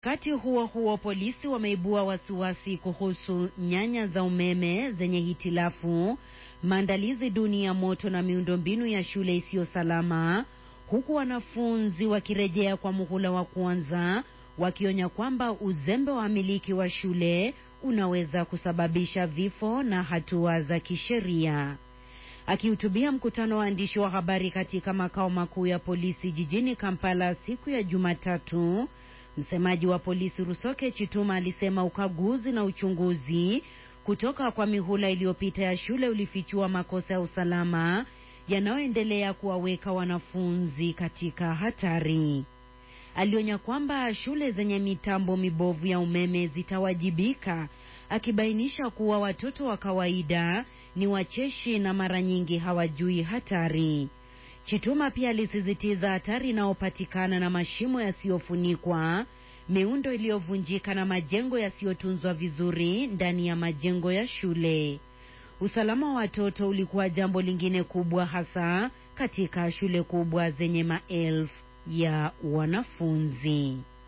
Wakati huo huo, polisi wameibua wasiwasi kuhusu nyaya za umeme zenye hitilafu, maandalizi duni ya moto na miundombinu ya shule isiyo salama, huku wanafunzi wakirejea kwa muhula wa kwanza wakionya kwamba uzembe wa wamiliki wa shule unaweza kusababisha vifo na hatua za kisheria. Akihutubia mkutano wa waandishi wa habari katika makao makuu ya polisi jijini Kampala siku ya Jumatatu, msemaji wa polisi Rusoke Chituma alisema ukaguzi na uchunguzi kutoka kwa mihula iliyopita ya shule ulifichua makosa ya usalama yanayoendelea kuwaweka wanafunzi katika hatari. Alionya kwamba shule zenye mitambo mibovu ya umeme zitawajibika, akibainisha kuwa watoto wa kawaida ni wacheshi na mara nyingi hawajui hatari. Chituma pia alisisitiza hatari inayopatikana na mashimo yasiyofunikwa, miundo iliyovunjika na majengo yasiyotunzwa vizuri ndani ya majengo ya shule. Usalama wa watoto ulikuwa jambo lingine kubwa, hasa katika shule kubwa zenye maelfu ya wanafunzi.